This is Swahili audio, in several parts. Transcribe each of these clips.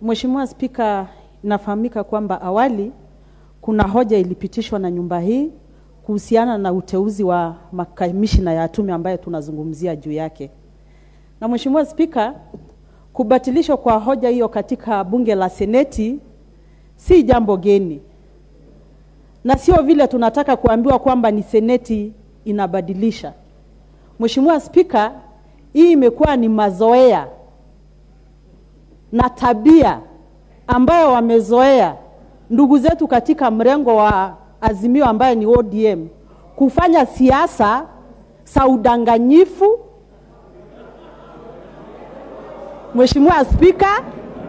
Mheshimiwa Spika, inafahamika kwamba awali kuna hoja ilipitishwa na nyumba hii kuhusiana na uteuzi wa makamishina ya tume ambayo tunazungumzia juu yake. Na Mheshimiwa Spika, kubatilishwa kwa hoja hiyo katika bunge la Seneti si jambo geni, na sio vile tunataka kuambiwa kwamba ni Seneti inabadilisha. Mheshimiwa Spika, hii imekuwa ni mazoea na tabia ambayo wamezoea ndugu zetu katika mrengo wa Azimio ambayo ni ODM kufanya siasa za udanganyifu. Mheshimiwa Spika,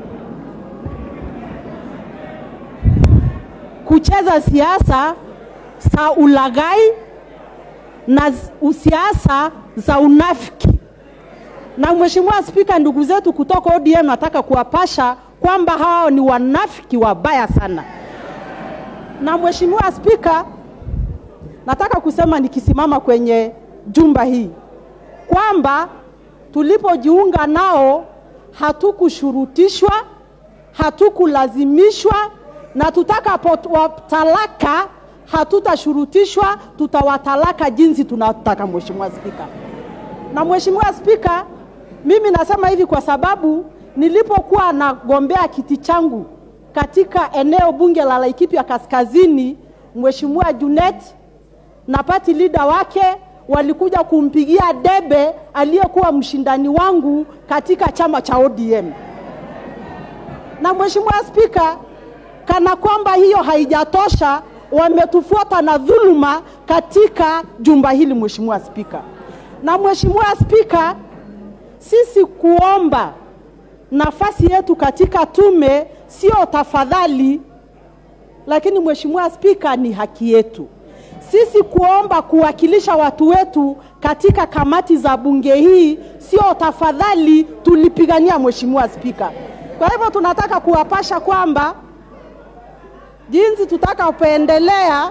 kucheza siasa za ulaghai na siasa za unafiki. Na Mheshimiwa Spika, ndugu zetu kutoka ODM nataka kuwapasha kwamba hao ni wanafiki wabaya sana. Na Mheshimiwa Spika, nataka kusema nikisimama kwenye jumba hii kwamba tulipojiunga nao hatukushurutishwa, hatukulazimishwa na tutakapowatalaka hatutashurutishwa, tutawatalaka jinsi tunataka. Mheshimiwa Spika, na Mheshimiwa Spika, mimi nasema hivi kwa sababu nilipokuwa nagombea kiti changu katika eneo bunge la Laikipia Kaskazini, Mheshimiwa Junet na party leader wake walikuja kumpigia debe aliyekuwa mshindani wangu katika chama cha ODM. Na Mheshimiwa Spika, kana kwamba hiyo haijatosha, wametufuata na dhuluma katika jumba hili Mheshimiwa Spika. Na Mheshimiwa Spika, sisi kuomba nafasi yetu katika tume sio tafadhali, lakini Mheshimiwa Spika, ni haki yetu sisi kuomba kuwakilisha watu wetu katika kamati za bunge hii sio tafadhali, tulipigania Mheshimiwa Spika. Kwa hivyo tunataka kuwapasha kwamba jinsi tutakapoendelea,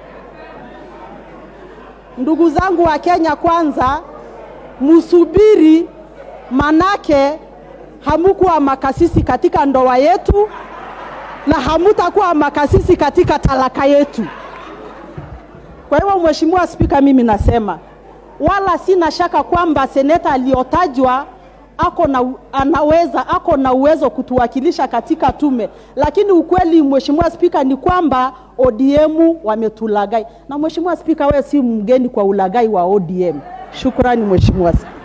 ndugu zangu wa Kenya Kwanza, musubiri, manake hamukuwa makasisi katika ndoa yetu na hamutakuwa makasisi katika talaka yetu. Kwa hivyo Mheshimiwa Spika, mimi nasema wala sina shaka kwamba seneta aliyotajwa ako na, anaweza ako na uwezo kutuwakilisha katika tume, lakini ukweli Mheshimiwa Spika ni kwamba ODM wametulagai, na Mheshimiwa Spika, wewe si mgeni kwa ulagai wa ODM. Shukrani Mheshimiwa Spika.